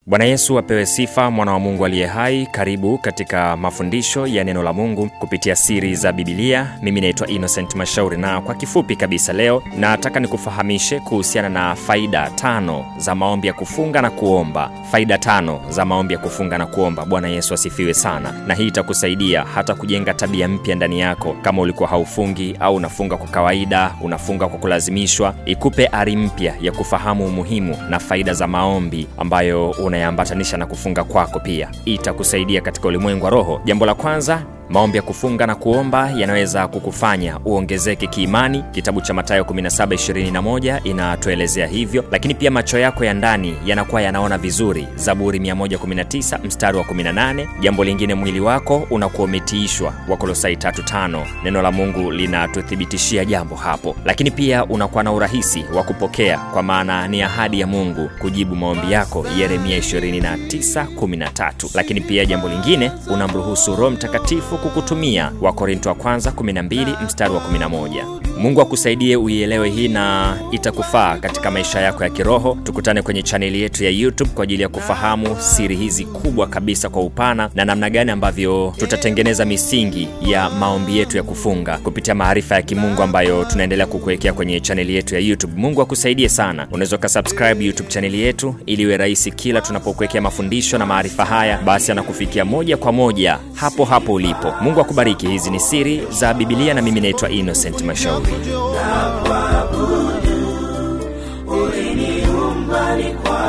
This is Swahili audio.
Bwana Yesu apewe sifa, mwana wa Mungu aliye hai. Karibu katika mafundisho ya neno la Mungu kupitia siri za Bibilia. Mimi naitwa Innocent Mashauri, na kwa kifupi kabisa leo nataka nikufahamishe kuhusiana na faida tano za maombi ya kufunga na kuomba. Faida tano za maombi ya kufunga na kuomba. Bwana Yesu asifiwe sana, na hii itakusaidia hata kujenga tabia mpya ndani yako. Kama ulikuwa haufungi au unafunga kwa kawaida, unafunga kwa kulazimishwa, ikupe ari mpya ya kufahamu umuhimu na faida za maombi ambayo unayaambatanisha na kufunga kwako. Pia itakusaidia katika ulimwengu wa roho. Jambo la kwanza maombi ya kufunga na kuomba yanaweza kukufanya uongezeke kiimani. Kitabu cha Mathayo 17:21 inatuelezea hivyo, lakini pia macho yako ya ndani yanakuwa yanaona vizuri, Zaburi 119 mstari wa 18. Jambo lingine, mwili wako unakuwa umetiishwa, Wakolosai 3:5. Neno la Mungu linatuthibitishia jambo hapo, lakini pia unakuwa na urahisi wa kupokea, kwa maana ni ahadi ya Mungu kujibu maombi yako, Yeremia 29:13. Lakini pia jambo lingine, unamruhusu Roho Mtakatifu kukutumia Wakorinto wa kwanza 12 mstari wa 11. Mungu akusaidie uielewe hii na itakufaa katika maisha yako ya kiroho. Tukutane kwenye chaneli yetu ya YouTube kwa ajili ya kufahamu siri hizi kubwa kabisa kwa upana na namna gani ambavyo tutatengeneza misingi ya maombi yetu ya kufunga kupitia maarifa ya kimungu ambayo tunaendelea kukuwekea kwenye chaneli yetu ya YouTube. Mungu akusaidie sana. Unaweza ukasubscribe YouTube chaneli yetu ili iwe rahisi kila tunapokuwekea mafundisho na maarifa haya, basi anakufikia moja kwa moja hapo hapo ulipo. Mungu akubariki. Hizi ni siri za Bibilia na mimi naitwa Innocent Mashauri. uliniumba ni kwa